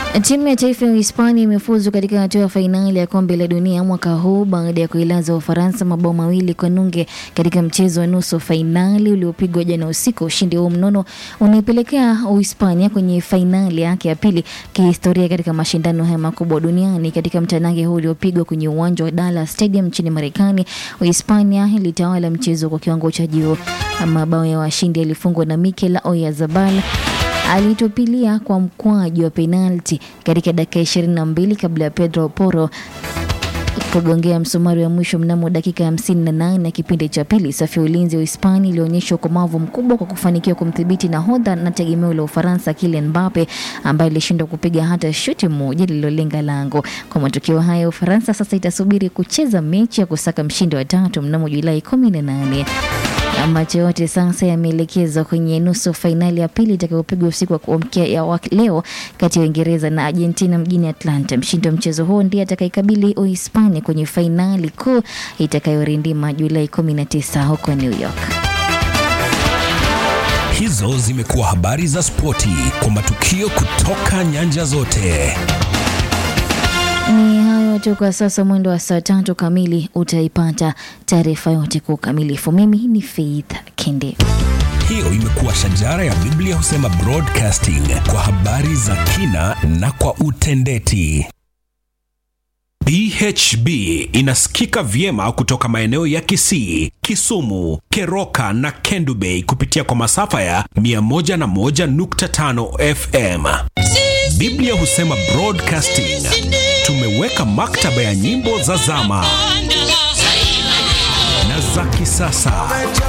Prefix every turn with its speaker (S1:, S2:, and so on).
S1: Timu ya taifa ya Hispania imefuzu katika hatua ya fainali ya kombe la dunia mwaka huu baada ya kuilaza Ufaransa mabao mawili kwa nunge katika mchezo wa nusu fainali uliopigwa jana usiku. Ushindi huo mnono unaipelekea Uhispania kwenye fainali yake ya pili kihistoria katika mashindano haya makubwa duniani. Katika mtanange huu uliopigwa kwenye uwanja wa Dallas Stadium nchini Marekani, Uhispania ilitawala mchezo kwa kiwango cha juu. Mabao ya washindi yalifungwa na Mikel Oyarzabal alitupilia kwa mkwaju wa penalti katika dakika ishirini na mbili kabla ya Pedro Porro kugongea msumari wa mwisho mnamo dakika hamsini na nane ya kipindi cha pili. Safu ya ulinzi wa Hispania ilionyesha ukomavu mkubwa kwa kufanikiwa kumdhibiti nahodha na tegemeo la Ufaransa Kylian Mbappe ambaye ilishindwa kupiga hata shuti moja lililolenga lango. Kwa matokeo haya, Ufaransa sasa itasubiri kucheza mechi ya kusaka mshindi wa tatu mnamo Julai kumi na nane. Macho yote sasa yameelekezwa kwenye nusu fainali ya pili itakayopigwa usiku wa kuamkia ya leo kati ya Uingereza na Argentina mjini Atlanta. Mshindi wa mchezo huo ndiye atakayekabili Uhispania kwenye fainali kuu itakayorindima Julai 19 huko New York.
S2: Hizo zimekuwa habari za spoti kwa matukio kutoka nyanja zote.
S1: Ni hayo tu kwa sasa. Mwendo wa saa tatu kamili utaipata taarifa yote kwa ukamilifu. Mimi ni Faith Kende.
S2: Hiyo imekuwa shajara ya Biblia husema broadcasting kwa habari za kina na kwa utendeti.
S3: BHB inasikika vyema kutoka maeneo ya Kisii, Kisumu, Keroka na Kendu Bay kupitia kwa masafa ya 101.5 FM. Biblia husema broadcasting. Tumeweka maktaba ya nyimbo za zama na za kisasa